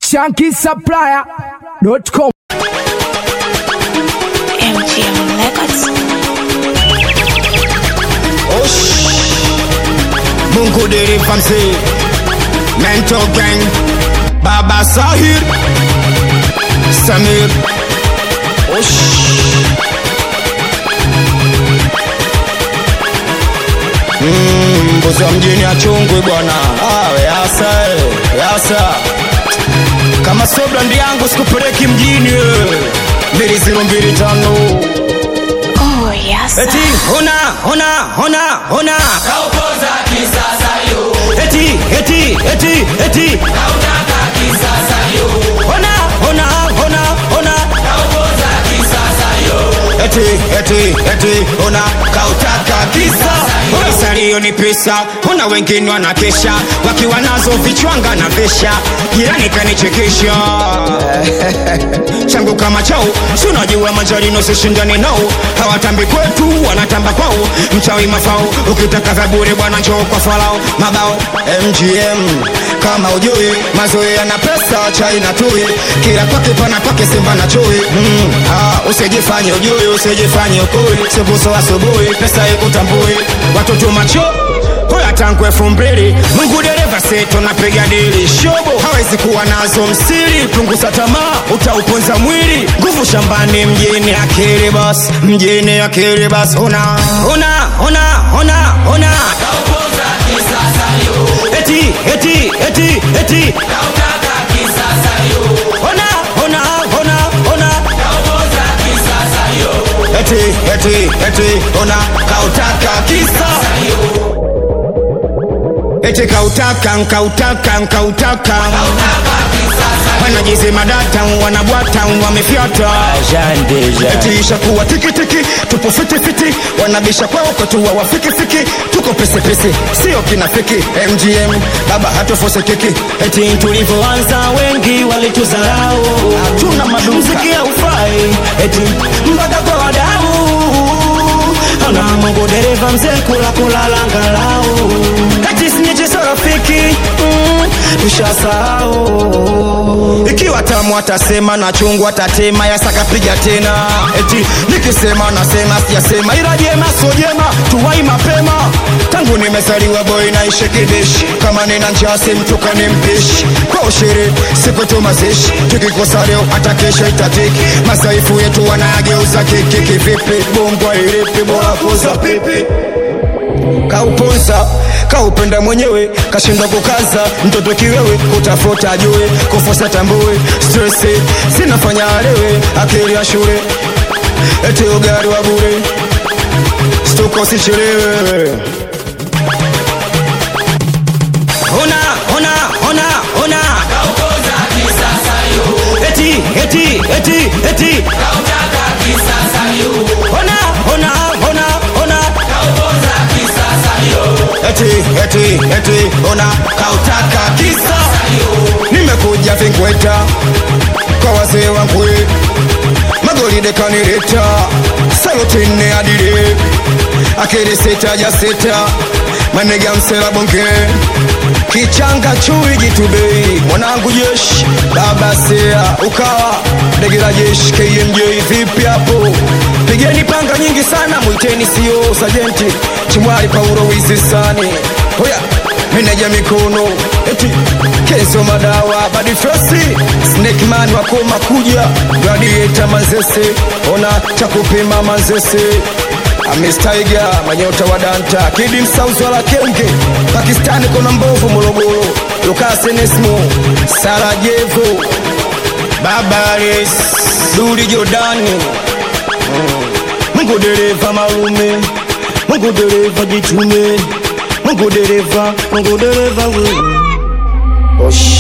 shankisupplier.com. MGM Records. Osh. Mungu dereva mzee Mental Gang Baba Sahir Samir Osh. Mm, mbuzi wa mjini achungwi bwana ah, yasa eh, yasa kama sio brandi yangu sikupeleki mjini eh. mbili ziro mbili tano Oh, yes. eti hona hona hona hona Kaupoza kisasa yo, eti eti eti eti kautaka kisasa yo, hona hona hona hona kaupoza kisasa yo, eti eti eti hona kautaka kisa salio ni pesa huna wengine wanakesha wakiwa nazo vichwanga na vesha jirani kanichekesha changu kama chao si unajua majarino sishindani nao hawatambi kwetu wanatamba kwao mchawi mafao ukitaka vya bure bwana njoo kwa falao mabao mgm kama ujui mazoea na pesa chai na tui kila kwake pana kwake simba na chui mm, ah, usijifanye ujui usijifanye ukui sibuso asubuhi pesa ikutambui watoto macho hoya tangu elfu mbili mungu dereva seto napiga dili shobo hawezi kuwa nazo msiri punguza tamaa utauponza mwili nguvu shambani mjini akili bas mjini akili bas ona ona ona ona ona kaupoza kisasa yo, eti eti eti eti kautaka kisasa yo, ona ona ona ona kaupoza kisasa yo, eti eti eti ona kautaka kisa eti kautaka nkautaka nkautaka wanajizima data wanabwata wamefyata eti ishakuwa tikitiki tupo fitifiti wanabisha kwao kwetuwa wafikifiki tuko pesepese sio kinafiki mgm baba hatofose kiki eti tulivyoanza wengi walituzarau hatuna madumziki ufai eti mpaka kwa wadau ana mungu dereva mzee kula kulala ngalau eti sinyecheso rafiki mm, tushasahau ikiwa tamu atasema na chungu atatema yasakapiga tena eti nikisema nasema sijasema ila jema so jema tuwai mapema tangu nimezaliwa boy naishi kibishi kama nina njaa simtuka ni mpishi kwa ushiri siku tu mazishi tukikosa leo hata kesho itatiki masaifu yetu wanageuza kiki kivipi bongwa ilipi bora kuza pipi kauponza kaupenda mwenyewe kashinda kukaza mtoto kiwewe kutafuta ajue kufosa tambue stresi zinafanya alewe akili ya shule eti ugari wa bure stuko sichelewe ona ona ona ona kaupoza kisasa yo, eti eti eti eti kautaka kisasa yo, ona ona ona ona kaupoza kisasa yo, eti eti eti ona kautaka kisa nimekuja vinkweta kwa wazee wangu magolide kanileta salotine adile akili sita ja sita manega msela bonge kichanga chui jitubei mwanangu jeshi baba sea ukawa ndege la jeshi kmj vipi hapo pigeni panga nyingi sana mwiteni sio sajenti chimwali paulo wizisani hoya meneja mikono eti keso madawa badifrosi snekman wakoma kuja gladieta manzese ona cha kupima manzese amistaiga manyota wa danta kidi msauzi wala kenge pakistani kona mbovu morogoro lukasenesmo sarajevo babares duli jordani mungu dereva malume mungu dereva jitume mungu dereva mungu dereva we Osh.